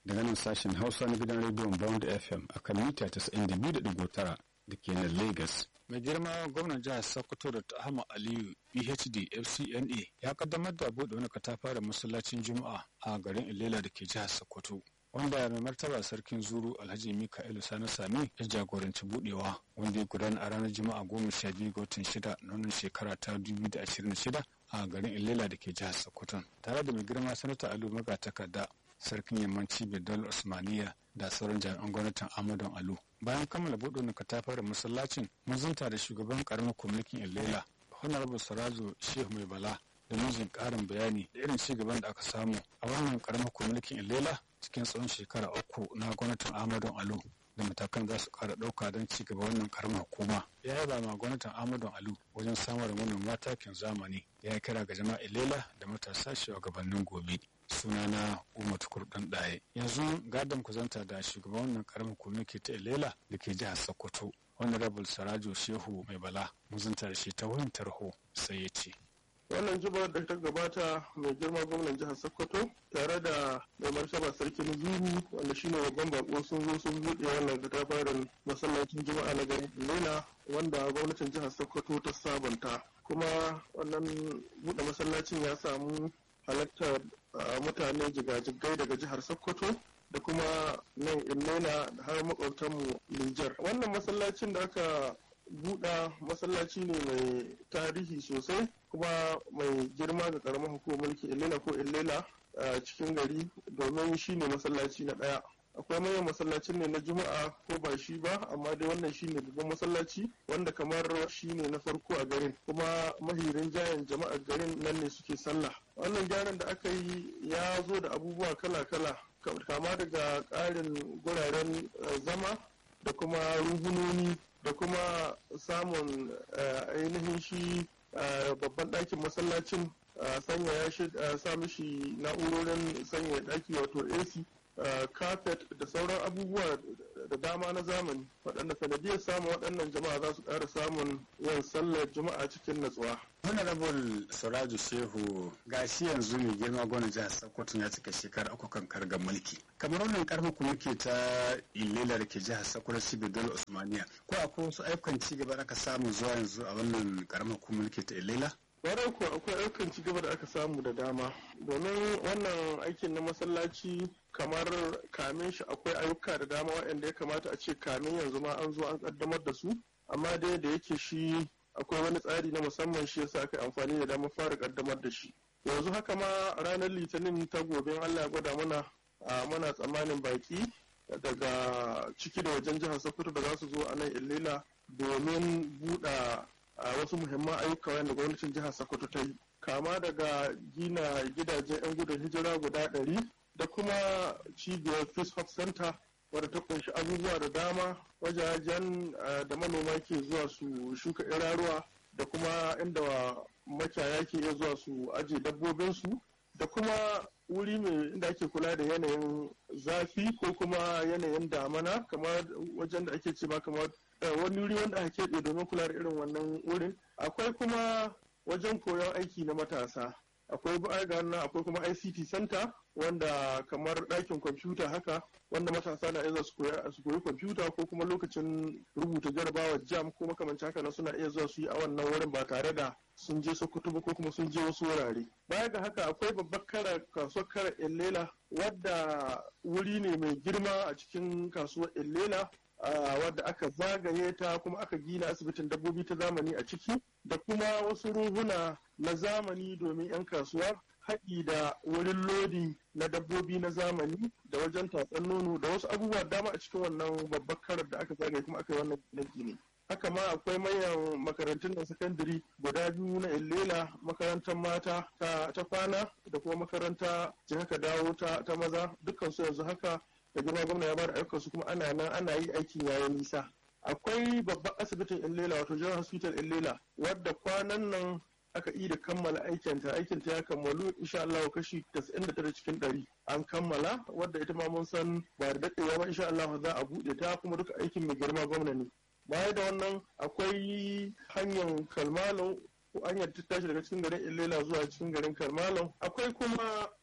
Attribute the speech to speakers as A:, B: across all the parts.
A: daga nan sashen hausa na gidan rediyon bond fm a kan mita 92.9 da ke nan lagos mai girma gwamnan jihar sokoto da ahmad aliyu phd fcna ya kaddamar da buɗe wani katafaren masallacin juma'a a garin ilela da ke jihar sokoto wanda mai martaba sarkin zuru alhaji mika'ilu sani sami ya jagoranci budewa wanda ya gudana a ranar juma'a goma sha biyu ga watan shida na wannan shekara ta dubu da ashirin shida a garin ilela da ke jihar sokoto tare da mai girma sanata alu magatakarda sarkin yammanci bedal usmaniya da sauran jami'an gwamnatin amadon alu bayan kammala buɗe na katafaren masallacin mun zanta da shugaban karamar kwamitin ilela honorable sarazo shehu mai bala da mijin ƙarin bayani da irin ci gaban da aka samu a wannan karamar kwamitin ilela cikin tsawon shekara uku na gwamnatin amadon alu da matakan za su ƙara ɗauka don ci gaba wannan karamar hukuma ya yaba ma gwamnatin amadon alu wajen samar da manoma takin zamani ya kira ga jama'a ilela da matasa shugabannin gobe sunana umar tukur dan ɗaye yanzu gadon kuzanta da shugaban wannan karamin komiti ta ilela da ke jihar sokoto honorable sarajo shehu mai bala muzunta da shi ta wurin tarho sai ya ce
B: wannan jibar da ta gabata mai girma gwamnan jihar sokoto tare da mai martaba sarkin zuru wanda shine babban bako sun zo sun buɗe wannan katafaren masallacin juma'a na garin lela wanda gwamnatin jihar sokoto ta sabanta kuma wannan buɗe masallacin ya samu halartar mutane jigajigai daga jihar sokoto da kuma nan illela da har makwabtanmu Nijar. Wannan masallacin da aka buɗa masallaci ne mai tarihi sosai kuma mai girma ga karamar hukumar mulki illela ko illela a cikin gari domin shi ne masallaci na ɗaya. akwai manyan masallacin ne na juma'a ko ba shi ba amma dai wannan shine babban masallaci wanda kamar shine na farko a garin kuma mahirin jayan jama'ar garin nan ne suke sallah wannan gyaran da aka yi ya zo da abubuwa kala-kala kama daga ƙarin guraren zama da kuma ruhunoni da kuma samun ainihin shi babban ɗakin masallacin sanya ya sa mishi na'urorin sanya ɗaki wato ac carpet da sauran abubuwa da dama na zamani waɗanda sanadiyar samun waɗannan jama'a za su ƙara samun yin sallar juma'a cikin natsuwa.
A: honorable suraju shehu gashi yanzu mai girma gwamnan jihar sokoto ya cika shekara uku kan karga mulki kamar wannan karfin ku muke ta ilela da ke jihar sokoto shi dole usmaniya ko akwai wasu ayyukan ci gaba da aka samu zuwa yanzu a wannan karamar ku mulki ta ilela
B: Kwarai kuwa akwai ayyukan ci gaba da aka samu da dama domin wannan aikin na masallaci kamar kamin shi akwai ayyuka da dama waɗanda ya kamata a ce kamin yanzu ma an zo an kaddamar da su amma dai da yake shi akwai wani tsari na musamman shi yasa aka amfani da damar fara kaddamar da shi yanzu haka ma ranar litinin ta gobe Allah ya gwada mana a mana tsammanin baki daga ciki da wajen jihar Sokoto da za su zo a nan Illela domin buɗa a wasu muhimman ayyuka wanda gwamnatin jihar Sokoto ta yi kama daga gina gidajen 'yan gudun hijira guda ɗari da kuma cibiyar Peace Hub Center wadda ta kunshi abubuwa da dama wajajen da manoma ke zuwa su shuka iraruwa da kuma inda makiyaya ke iya zuwa su aje dabbobinsu da kuma wuri mai inda ake kula da yanayin zafi ko kuma yanayin damana kamar wajen da ake ce ma kamar wani wuri wanda aka keɓe domin kula da irin wannan wurin akwai kuma wajen koyon aiki na matasa akwai na akwai kuma ICT center wanda kamar ɗakin kwamfuta haka wanda matasa na iya su koyi kwamfuta ko kuma lokacin rubuta jarabawa jam ko makamancin haka na suna iya zuwa su yi a wannan wurin ba tare da sun je sokoto ba ko kuma sun je wasu wurare baya ga haka akwai babbar kara kasuwar kara illela wadda wuri ne mai girma a cikin kasuwar illela Uh, wadda aka zagaye ta kuma aka gina asibitin dabbobi ta zamani a ciki da kuma wasu ruhuna na zamani domin 'yan kasuwa haɗi da wurin lodi na dabbobi na zamani da wajen tatsan nono da wasu abubuwa dama a cikin wannan babbar karar da aka zagaye kuma aka yi wannan gine haka ma akwai manyan makarantun da sakandare guda biyu na illela makarantar mata ta kwana da kuma makaranta jihaka dawo ta maza dukkan su yanzu haka da girma gwamna ya bada ayyukansu kuma ana nan ana yi aikin yayin nisa akwai babban asibitin illela wato general hospital illela wadda kwanan nan aka yi da kammala aikinta aikinta ya kammalu insha Allah kashi 99 cikin 100 an kammala wadda ita ma mun san ba da daɗewa ba insha Allah za a buɗe ta kuma duka aikin mai girma gwamna ne baya da wannan akwai hanyar kalmalo ko hanyar ta tashi daga cikin garin illela zuwa cikin garin kalmalon akwai kuma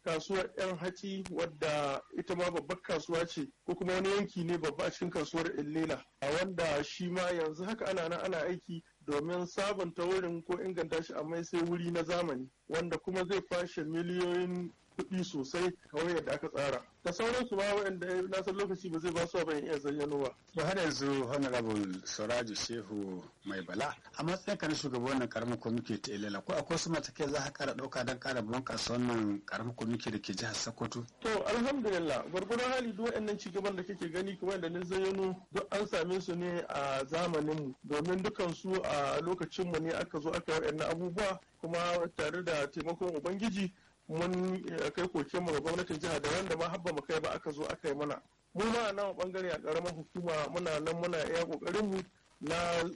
B: kasuwar 'yan haci wadda ita ma babbar kasuwa ce ko kuma wani yanki ne babba a cikin kasuwar illela wanda shi ma yanzu haka ana nan ana aiki domin sabunta wurin ko inganta shi amma sai wuri na zamani wanda kuma zai kwashe miliyoyin kuɗi sosai kawai yadda aka tsara da sauransu ma waɗanda na san lokaci ba zai ba su ban iya zayyano ba.
A: to har yanzu honorable suraju shehu mai bala a matsayin ka na shugaban wannan karamin kwamiti ta ilela ko akwai su matakai za ka kara ɗauka don kara bunƙasa wannan karamin kwamiti da ke jihar sokoto.
B: to alhamdulillah gwargwadon hali duk waɗannan cigaban da kake gani kuma yadda na zayyano duk an same su ne a zamaninmu domin dukan su a lokacinmu ne aka zo aka yi waɗannan abubuwa kuma tare da taimakon ubangiji mun kai koke mu ga gwamnatin jiha da wanda ma habba mu kai ba aka zo aka yi mana mu ma a nan bangare a karamar hukuma muna nan muna iya kokarin mu na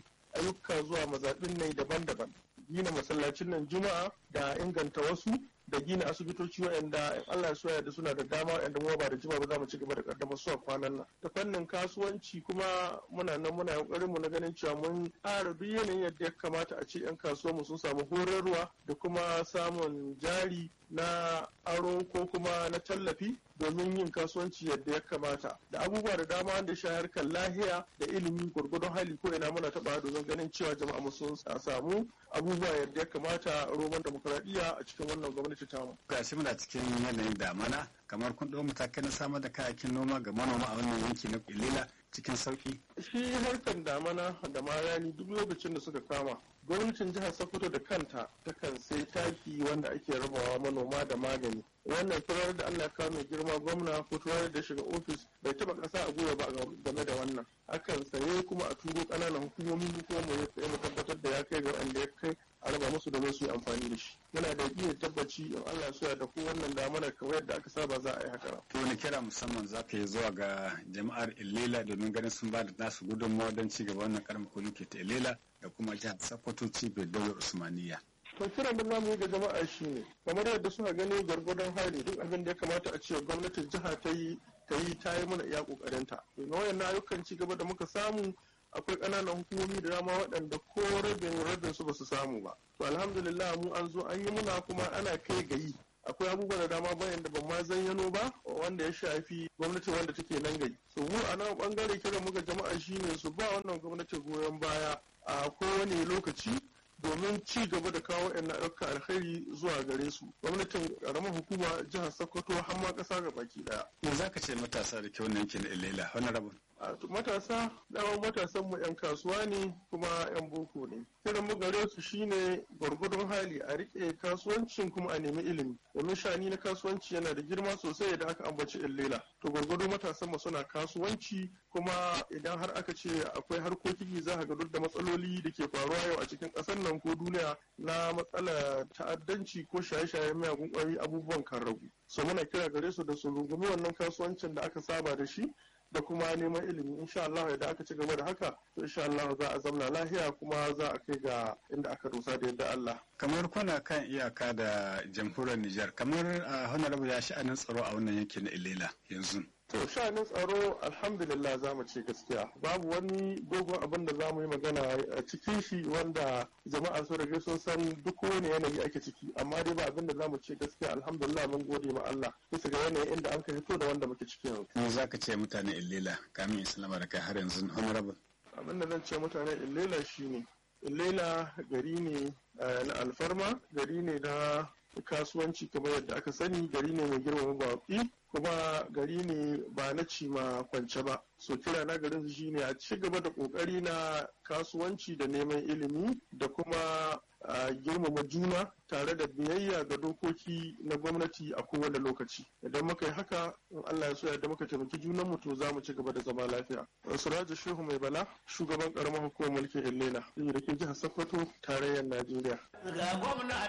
B: ayyuka zuwa mazaɓin ne daban-daban gina masallacin nan juma'a da inganta wasu da gina asibitoci waɗanda in Allah ya da suna da dama waɗanda mu ba da jima ba za mu ci gaba da kaddamar su a kwanan nan ta fannin kasuwanci kuma muna nan muna kokarin mu na ganin cewa mun ƙara duk yanayin yadda ya kamata a ce yan kasuwar mu sun samu horarwa da kuma samun jari na aro ko kuma na tallafi domin yin kasuwanci yadda ya kamata da abubuwa da dama wanda ya harkar lahiya da ilimi gwargwadon hali ko ina muna taɓa domin ganin cewa jama'a mu sun samu abubuwa yadda ya kamata roman demokuraɗiyya a cikin wannan gwamnati tamu.
A: gashi muna cikin yanayin damana kamar kun ɗau matakai na samar da kayayyakin noma ga manoma a wannan yanki na ilila cikin sauki.
B: shi harkar damana da ma rani duk lokacin da suka kama gwamnatin jihar sokoto da kanta takan sai taki wanda ake rabawa manoma da magani wannan turar da allah kawo mai girma gwamna ko turar da shiga ofis bai taba kasa a gwiwa ba game da wannan akan saye kuma a turo ƙananan hukumomi kuma mu mu tabbatar da ya kai ga wanda ya kai a raba musu domin su yi amfani da shi yana da iya tabbaci in Allah so ya da ko wannan damana kamar yadda aka saba za a yi haka
A: to wani kira musamman za ka yi zuwa ga jama'ar Ilela domin ganin sun ba da nasu gudunmawa don ci gaba wannan karamin kulki ta Ilela da kuma jihar Sokoto cibiyar daular Usmaniya.
B: to kiran da namu ga jama'a shine kamar yadda suka gani gwargwadon hali duk abin da ya kamata a ce gwamnatin jiha ta yi ta yi ta yi mana iya kokarinta domin wayannan ayyukan ci gaba da muka samu akwai ƙananan hukumomi da dama waɗanda ko rabin rabin su ba su samu ba to alhamdulillah mu an zo an yi muna kuma ana kai gayi akwai abubuwa da dama bayan da ban ma zayyano ba wanda ya shafi gwamnati wanda take nan gai so mu a nan bangare kiran muka jama'a shine su ba wannan gwamnati goyon baya a kowane lokaci domin ci gaba da kawo yan ayyukan alkhairi zuwa gare su gwamnatin karamar hukuma jihar sokoto har ma kasa ga baki daya
A: me za ka ce matasa da ke wannan yankin ilela wani rabin
B: matasa dama matasan mu yan kasuwa ne kuma yan boko ne kiran mu gare su shine gwargwadon hali a rike kasuwancin kuma a nemi ilimi domin shani na kasuwanci yana da girma sosai idan aka ambaci illela to gwargwado matasan mu suna kasuwanci kuma idan har aka ce akwai harkoki za ga duk da matsaloli da ke faruwa yau a cikin ƙasar nan ko duniya na matsalar ta'addanci ko shaye-shayen miyagun ƙwari abubuwan kan ragu so muna kira gare su da su rungumi wannan kasuwancin da aka saba da shi da kuma neman ilimi insha Allah idan aka ci gaba da haka to insha Allah za a zamna lahiya kuma za a kai ga inda aka dosa da yadda Allah
A: kamar kuna kan iyaka da jamhuriyar Nijar kamar honorable ya sha'anin tsaro a wannan yanki na Ilela yanzu
B: To sha'anin tsaro alhamdulillah za mu ce gaskiya babu wani dogon abin da za mu yi magana a cikin shi wanda jama'a sun rage sun san duk wani yanayi ake ciki amma dai ba abin da za mu ce gaskiya alhamdulillah mun gode ma Allah bisa ga yanayin inda an ka fito da wanda muke ciki yanzu.
A: Me za ka ce mutane Illela kamin Islama da kai har yanzu honorable?
B: Abin da zan ce mutane Illela shine Illela gari ne na alfarma gari ne na kasuwanci kamar yadda aka sani gari ne mai girmama baƙi kuma gari ne ba na cima kwance ba so kira na garin shi ne a ci gaba da kokari na kasuwanci da neman ilimi da kuma girmama juna tare da biyayya ga dokoki na gwamnati a kowane lokaci idan muka yi haka in Allah ya so yadda muka taimaki junan mu to za mu ci gaba da zama lafiya Suraja Shehu Mai Bala shugaban karamar hukumar mulkin Illela da ke jihar Sokoto tarayyar Najeriya